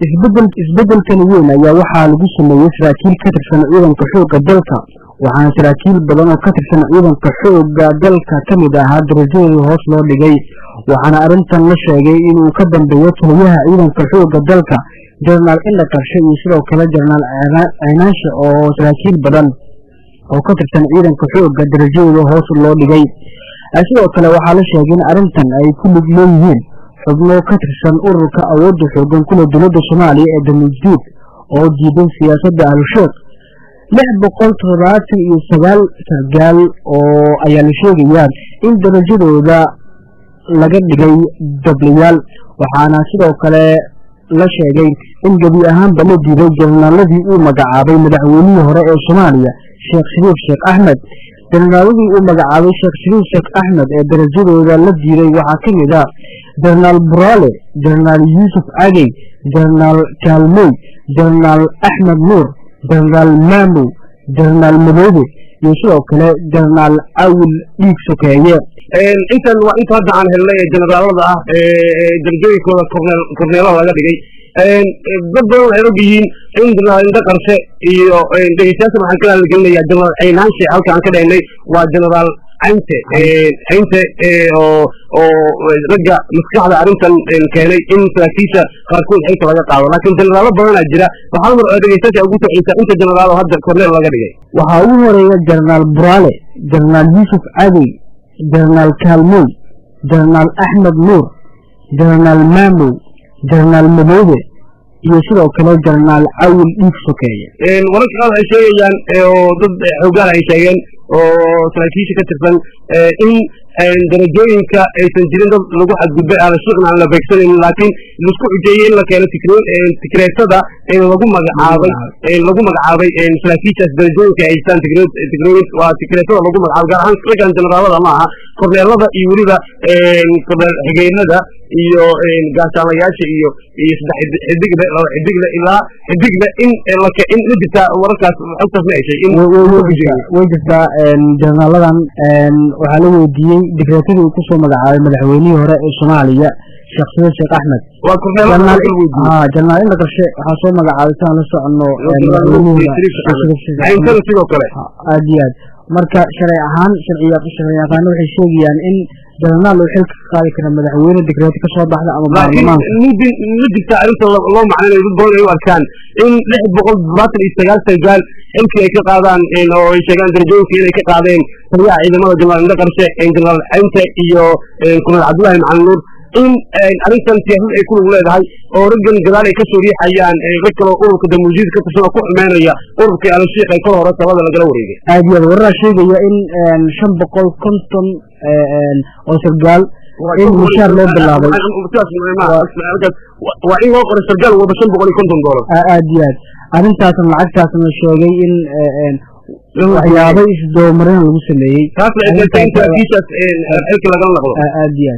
isbedel isbedelkani weyn ayaa waxaa lagu sameeyey saraakiil ka tirsan ciidanka xoogga dalka waxaana saraakiil badan oo ka tirsan ciidanka xoogga dalka ka mid ahaa darajadooda hoos loo dhigay waxaana arrintan la sheegay inuu ka dambeeyo taliyaha ciidanka xoogga dalka jenaraal indha qarshe iyo sidoo kale jenaraal ceenaanshe oo saraakiil badan oo ka tirsan ciidanka xoogga darajadooda hoos loo dhigay sidoo kale waxaa la sheegay in arrintan ay ku lug leeyihiin xubno ka tirsan ururka awoodda xoogan kule dowladda soomaaliya ee damuudiid oo diidan siyaasadda ahlusheekh lix boqol toddobaatan iyo sagaal sargaal oo ayaa la sheegayaa in darajadooda laga dhigay dablayaal waxaana sidoo kale la sheegay in gebi ahaanba la diiday jenaraaladii uu magacaabay madaxweynihii hore ee soomaaliya sheekh shariif sheekh axmed jenaraaladii uu magacaabay sheekh shariif sheekh axmed ee darajadooda la diiday waxaa ka mid ah jenaraal buraale jenaraal yuusuf cagey jenaraal kaalmey jenaraal axmed nuur jenaraal maamow jenaraal madoobe iyo sidoo kale jenaraal awil dhiig sokeeye intan waa inta hadda aan helnay ee generaalada ah darajooyinkooda korneelaha laga dhigay dad badan waxay og yihiin in jenaraal indha qarshe iyo dhegeystayaasha waxaan ka hadalgelinayaa jenaraal caynaanshe halka aan ka dhahnay waa jenaraal caynte caynte oo oo ragga maskaxda arrintan keenay in saraakiisha qaarkood xilka laga qaado laakiin jenaraalo badanaa jira waxaa mar dhegeystayaasha ugu soceysa inta jenaraal oo hadda korneel laga dhigay waxaa ugu horeeya jenaraal buraale jenaraal yuusuf cadey jenaraal kaalmoy jenaraal axmed nuur jenaraal maamow jenaraal madoobe iyo sidoo kale jenaraal cawil dhiig sokeeye wararka qaar waxay sheegayaan oo dad xoogaal ay sheegeen oo saraakiisha ka tirsan in darajooyinka aysan jirin dad lagu xadgudbay alashiiqna aan la beegsanan laakiin laisku xujeeyey in la keeno tikreetada lagu magacaabay lagu magacaabay saraakiishaas darajooyinka ay haystaan waa tikreetada lagu magacaabay gaar ahaan raggan generaalada ma aha korneelada iyo weliba korneel xigeenada iyo gaashaamayaasha iyo iyo saddex xidigle laba xidigle ilaa xidigle in in ma jirtaa wararkaas xogtaas ma heshay in way jirtaa jenaraaladan waxaa la weydiiyey digreetadii uu kusoo magacaabay madaxweynihii hore ee soomaaliya sheekh sadiid sheekh axmed waa jenaraal indha qarshe waxaa soo magacaabay siaan la soconno madaxweynihiiayntana sidoo kale aad iyo aad marka sharci ahaan sharciyaqaano waxay sheegayaan in jenaraal uu xilka ka qaadi kara madaxweyne digreeto ka soo baxda ama baarlamaanka ma jirta arrinta loo macnaynayo dad badan ay u arkaan in lix boqol toddobaatan iyo sagaal sargaal xilkii ay ka qaadaan oo ay sheegaan darajooyinka inay ka qaadeen taliyaha ciidamada jenaraal indha qarshe jenaraal caynte iyo korneel cabdullahi macalin nuur in arrintan siyaasad ay ku lug leedahay oo raggan gadaal ay ka soo riixayaan rag kaloo ururka damuujiid ka tirsan oo ku xumeynaya ururkii alashiik ay kol hore talada lagala wareegay aad iyo aad wararaa sheegaya in shan boqol konton oo sargaal in mushaar loo bilaabay waa in loo qoray sargaal wada shan boqol iyo konton doolar aad iyo aad arrintaasna lacagtaasna sheegay in waxyaabo isdoomarin lagu sameeyey taasna ay keentay in saraakiishaas xilka lagala naqdo aad iyo aad